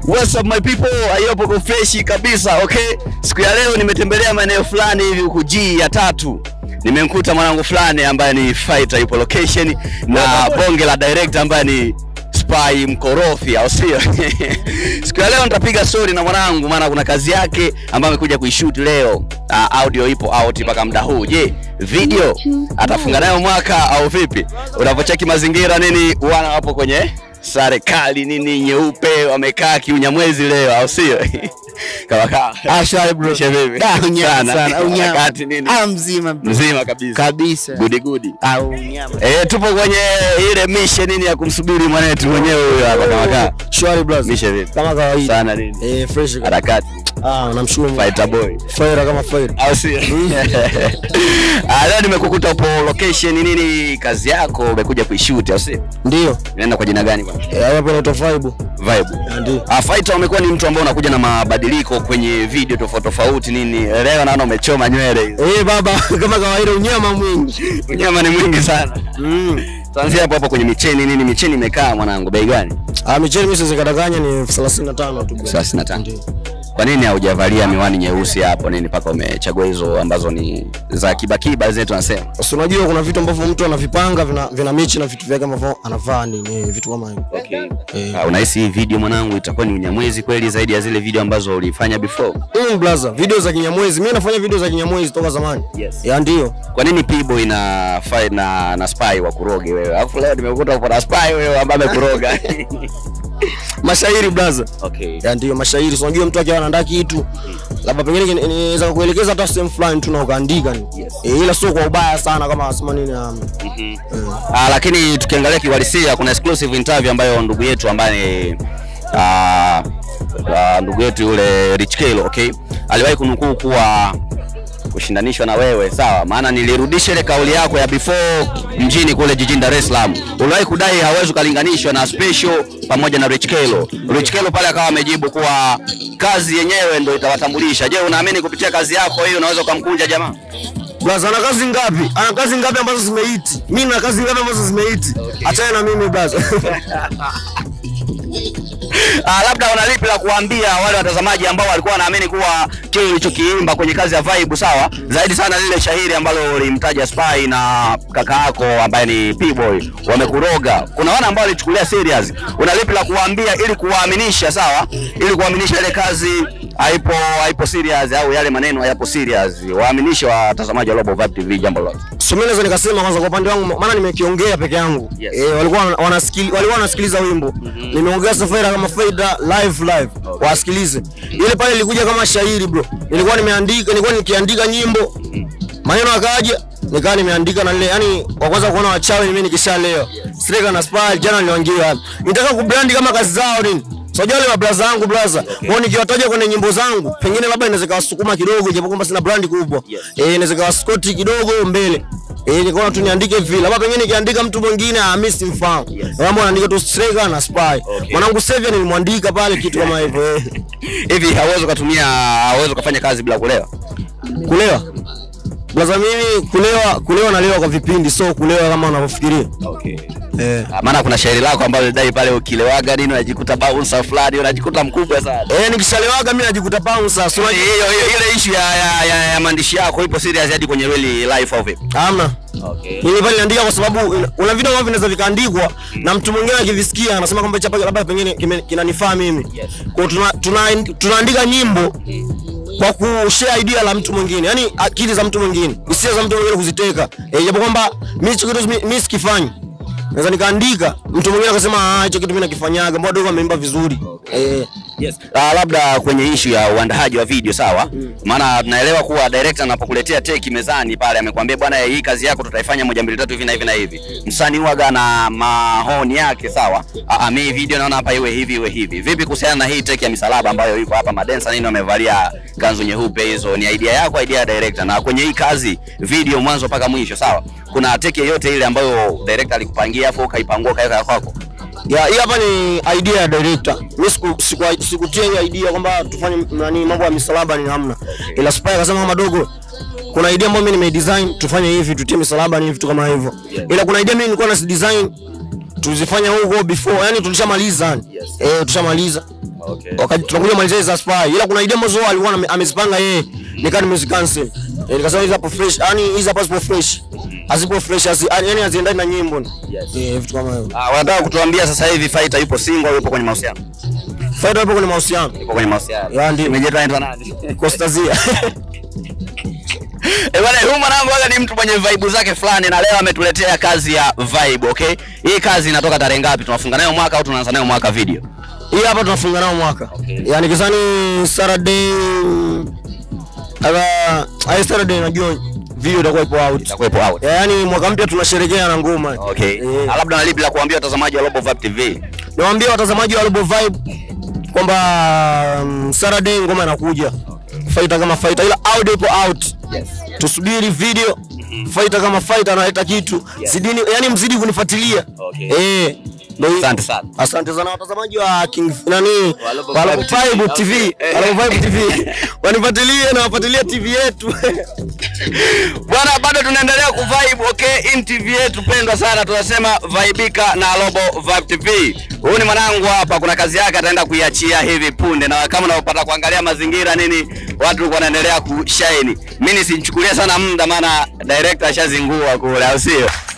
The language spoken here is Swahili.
What's up my people? Ayopo ko freshi kabisa, okay? Siku ya leo nimetembelea maeneo fulani hivi huku G ya tatu. Nimemkuta mwanangu fulani ambaye ni fighter yupo location na bonge la director ambaye ni Spy mkorofi au sio? Siku ya leo nitapiga story na mwanangu maana kuna kazi yake ambayo amekuja kuishoot leo. Uh, audio ipo out mpaka muda huu. Je, video atafunga nayo mwaka au vipi? Unapocheki mazingira nini wana wapo kwenye sare kali nini nyeupe wamekaa kiunyamwezi leo au sio? Kama kaa. Ah, shwari bro. Mishe vipi? Da, unyama Sana. sana. Unyama. Harakati nini? Ah, mzima bro. Mzima kabisa. Kabisa. Gudi gudi. Ah, unyama. Eh, tupo kwenye ile mission nini ya kumsubiri mwanetu mwenyewe huyo hapa kama kaa. Shwari bro. Mishe vipi? Kama kawaida. Sana nini? Eh, fresh. Harakati. Ah, namshukuru Mungu. Fighter boy. Fire kama fire. au sio? Ah, leo nimekukuta upo location nini, kazi yako umekuja kuishoot au sio? Ndio. Inaenda kwa jina gani bwana? Eh, hapo inaitwa Vibe. Vibe. Ah, Ndio. Ah, Fighter umekuwa ni mtu ambaye unakuja na mabadiliko kwenye video tofauti tofauti nini. Leo naona umechoma nywele hizo. Eh, baba kama kawaida unyama mwingi. Unyama ni mwingi sana. Mm. Tuanzie hapo hapo kwenye micheni nini, micheni imekaa mwanangu, bei gani? Ah, michele mimi siwezi kadanganya ni elfu thelathini na tano tu. bro. 35. Ndio. Kwa nini haujavalia miwani nyeusi hapo nini mpaka umechagua hizo ambazo ni za kibakiba zile tunasema? Sasa unajua kuna vitu ambavyo mtu anavipanga vina, vina mechi na vitu vyake ambavyo anavaa nini vitu kama hivyo. Okay. Eh. Ah, unahisi hii video mwanangu itakuwa ni unyamwezi kweli zaidi ya zile video ambazo ulifanya before? Mm, blaza, video za kinyamwezi. Mimi nafanya video za kinyamwezi toka zamani. Yes. Ya ndio. Kwa nini P-boy na fight na na spy wa kuroge wewe? Alafu leo nimekuta upo na spy wewe ambaye amekuroga. Mashairi blaza. okay. Ya ndio mashairi. So unajua mtu akiwa anaandaa kitu labda pengine kini- inaweza kuelekeza hata sehemu fulani tu na ukaandika ni. Yes. Eh, ila sio kwa ubaya sana kama asema nini um, Mhm. Ah, lakini tukiangalia kiuhalisia kuna exclusive interview ambayo ndugu yetu ambaye ni ah, ah, ndugu yetu yule Rich Kelo, okay? Aliwahi kunukuu kuwa kushindanishwa na wewe sawa, maana nilirudisha ile kauli yako ya before mjini kule jijini Dar es Salaam. Uliwahi kudai hawezi ukalinganishwa na Special pamoja na Rich Kelo. Rich Kelo pale akawa amejibu kuwa kazi yenyewe ndio itawatambulisha. Je, unaamini kupitia kazi yako hii unaweza ukamkunja jamaa? blaza ana kazi ngapi? Ana kazi ngapi ambazo zimeiti? Mimi na kazi ngapi ambazo zimeiti? Achana na mimi blaza. Ah, labda una lipi la kuambia wale watazamaji ambao walikuwa wanaamini kuwa kile ulichokiimba kwenye kazi ya Vibe sawa, zaidi sana lile shahiri ambalo ulimtaja Spy na kaka yako ambaye ni P-boy wamekuroga. Kuna wana ambao walichukulia serious. Una lipi la kuambia ili kuwaaminisha sawa, ili kuwaaminisha ile kazi haipo haipo serious au yale maneno hayapo serious, waaminishe watazamaji wa Global Vibe TV jambo lolote. So mimi naweza nikasema kwanza kwa upande wangu maana nimekiongea peke yangu. Yes. Eh, walikuwa wana- wanasikili walikuwa wanasikiliza wimbo. Nimeongea Safaira kama Faida live live. Wasikilize. Ile pale ilikuja kama shairi bro. Nilikuwa nimeandika, nilikuwa nikiandika nyimbo. Maneno akaja nikawa nimeandika na lile yani wa kwanza kuona wachawi mimi nikishaleo. Streka na Spy jana niliwaingia hapa. Nitaka kubrandi kama kazi zao nini? Sijua wale mablaza wangu blaza. Wao nikiwataja kwenye nyimbo zangu, pengine labda inaweza kawasukuma kidogo japo kwamba sina brandi kubwa. Yes. Eh, inaweza kawaskoti kidogo mbele. Eh, nikaona tu niandike vile. Labda pengine nikiandika mtu mwingine ah, mimi simfahamu. Yes. Mambo anaandika tu Streka na Spy. Mwanangu Sevia nilimwandika pale kitu kama hivyo. eh. Hivi hauwezi ukatumia hauwezi ukafanya kazi bila kulewa? Kulewa. Blaza mimi kulewa, kulewa nalewa kwa vipindi, so kulewa kama unavyofikiria. Okay. Eh. Ah, maana kuna shairi lako ambalo lidai pale ukilewaga nini unajikuta bouncer fulani unajikuta mkubwa sana. Eh, nikishalewaga mimi najikuta bouncer. So Hiyo hiyo ile issue ya, ya, ya, ya maandishi yako ipo serious hadi kwenye really life au vipi? Hamna. Okay. Mimi pale naandika kwa sababu ina- una vitu ambavyo vinaweza vikaandikwa na mtu mwingine akivisikia anasema kwamba chapa labda pengine kime- kinanifaa mimi. Yes. Kwa hiyo tuna, tuna, tunaandika nyimbo kwa kushare idea la mtu mwingine, yani akili za mtu mwingine, hisia za mtu mwingine kuziteka. Eh, japo kwamba mimi hicho kitu mi- mimi sikifanyi. Naweza nikaandika, mtu mwingine akasema ah, hicho kitu mimi nakifanyaga, mbona dogo ameimba vizuri. Eh, Yes. Uh, labda kwenye issue ya uandaaji wa video sawa, maana tunaelewa kuwa director anapokuletea teki mezani pale amekwambia bwana, hii kazi yako tutaifanya moja mbili tatu hivi na hivi na hivi. Msanii huwaga na mahoni yake sawa. Ah, ah, mimi video naona hapa iwe hivi iwe hivi. Vipi kuhusiana na hii teki ya misalaba ambayo iko hapa, madensa nini wamevalia kanzu nyeupe hizo, ni idea yako, idea ya director? Na kwenye hii kazi video mwanzo mpaka mwisho sawa, kuna teki yoyote ile ambayo director alikupangia afu ukaipangua kaweka kwako? ya hii hapa ni idea ya director. Mimi siku siku sikutia hiyo idea kwamba tufanye nani mambo ya misalaba ni hamna. Ila Spy akasema kama dogo kuna idea ambayo mimi nimedesign tufanye hivi tutie misalaba ni vitu kama hivyo. Ila kuna idea mimi nilikuwa na design tuzifanya huko before, yani tulishamaliza yani. Yes. Eh, tushamaliza. Okay. wakati tunakuja malizia za spy, ila kuna idea ambazo alikuwa ame- amezipanga yeye, nikaa nimezikansel. Eh, nikasema hizi hapo fresh, yani hizi hapo zipo fresh, hazipo fresh, hazi- yani haziendani na nyimbo. Eh, vitu kama hivyo. Ah, wanataka kutuambia sasa hivi fighter yupo single au yupo kwenye mahusiano? Faida hapo kwenye mahusiano. Yupo kwenye mahusiano. Ya, ndio. Imejetwa anaitwa nani? Kostazia. Eh, bwana huyu mwanangu aga ni mtu mwenye vibe zake fulani na leo ametuletea kazi ya vibe, okay? Hii kazi inatoka tarehe ngapi? Tunafunga nayo mwaka au tunaanza nayo mwaka video? Hii hapa tunafunga nao mwaka. Okay. Yaani kisani Saturday aga ai Saturday najua video itakuwa ipo out. Itakuwepo out. Yaani mwaka mpya tunasherehekea na ngoma. Okay. Eh. Na labda na lipi la kuambia watazamaji wa Global Vibe TV? Niwaambie watazamaji wa Robo Vibe kwamba um, Saturday ngoma inakuja. Fighter kama fighter ila audio ipo out. Yes. Tusubiri video. Fighter kama fighter analeta kitu. Yes. Zidini, yani mzidi kunifuatilia. Okay. Eh. ndio hivyo. Asante sana. Asante sana watazamaji wa King nani Wa Robo wa Robo Vibe TV. Vibe TV, Okay. wa Robo Vibe TV. Wanifuatilie na wafuatilie TV yetu. Bwana, bado tunaendelea kuvibe okay, in TV yetu pendwa sana, tunasema vaibika na Global Vibe TV. Huyu ni mwanangu hapa, kuna kazi yake ataenda kuiachia hivi punde, na kama unavyopata kuangalia mazingira nini, watu wanaendelea kushine. Mimi nisimchukulie sana muda, maana director ashazingua kule, au sio?